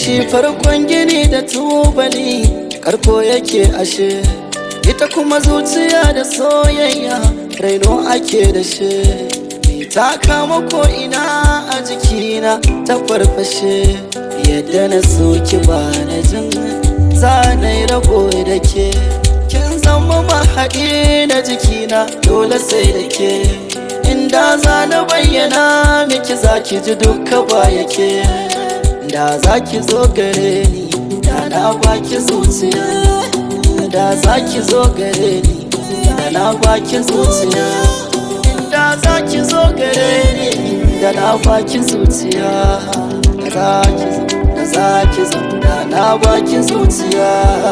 shi farkon gini da tubali karko yake ashe ita kuma zuciya da soyayya raino ake da shi ta kama ko ina a jikina ta farfashe yadda na soki ba na jin zanai rabo da ke kin zama mahaɗi na jikina dole sai da ke inda za na bayyana miki za ki ji duka ba yake da za ki zo gare ni da na baki zuciya da za ki zo gare ni da na baki zuciya da za ki zo gare ni da na baki zuciya da za ki zo da za ki zo da na baki zuciya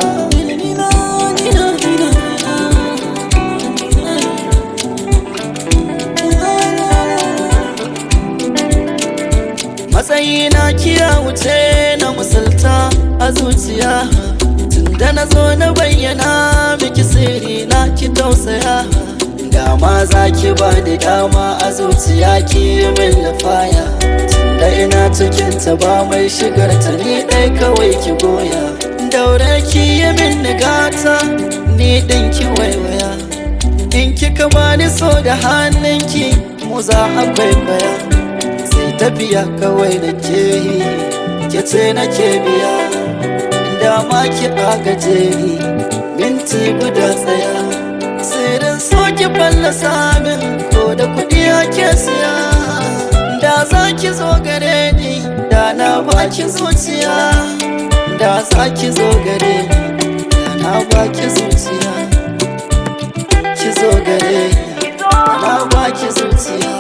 matsayina kiya wuce na musulta a zuciya tunda na zo na bayyana miki sirri na ki tausaya dama za ki ba da dama a zuciya ki min lafaya tunda ina cikin ta ba mai shigar ta ni ɗai kawai ki goya daure ki yi min nigata ni ɗin ki waiwaya in kika bani so da hannunki mu za a kwaikwaya sai tafiya kawai da ke yi ke ce na ke biya dama ki agaje ni minti guda tsaya sirrin so ki fallasa min ko da kuɗi ake siya da za ki zo gare ni da na baki zuciya da za ki zo gare ni da na baki zuciya ki zo gare ni da na baki zuciya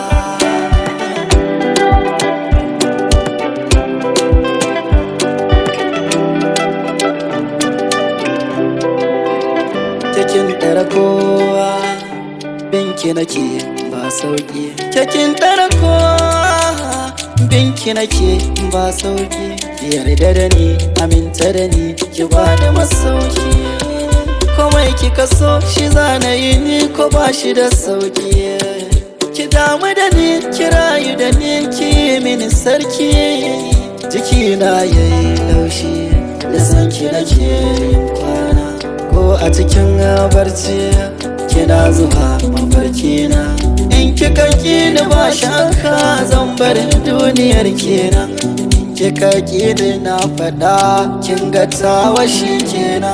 Kekin ɗara kowa binki nake ba sauki Kekin ɗara kowa binki nake ba sauki Yarda da ni aminta da ni ki ba da masauki Komai kika so shi zana yi ni ko ba shi da sauki Ki damu da ni ki rayu da ni ki mini sarki Jikina yayi laushi da sanki nake yin kwana ko a cikin barci kina zuwa mafarki na in kika kini ba shakka zan bar duniyar kenan in kika kini na faɗa kin ga tawa shi kenan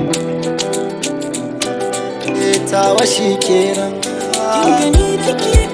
tawa shi kenan Kin gani da ke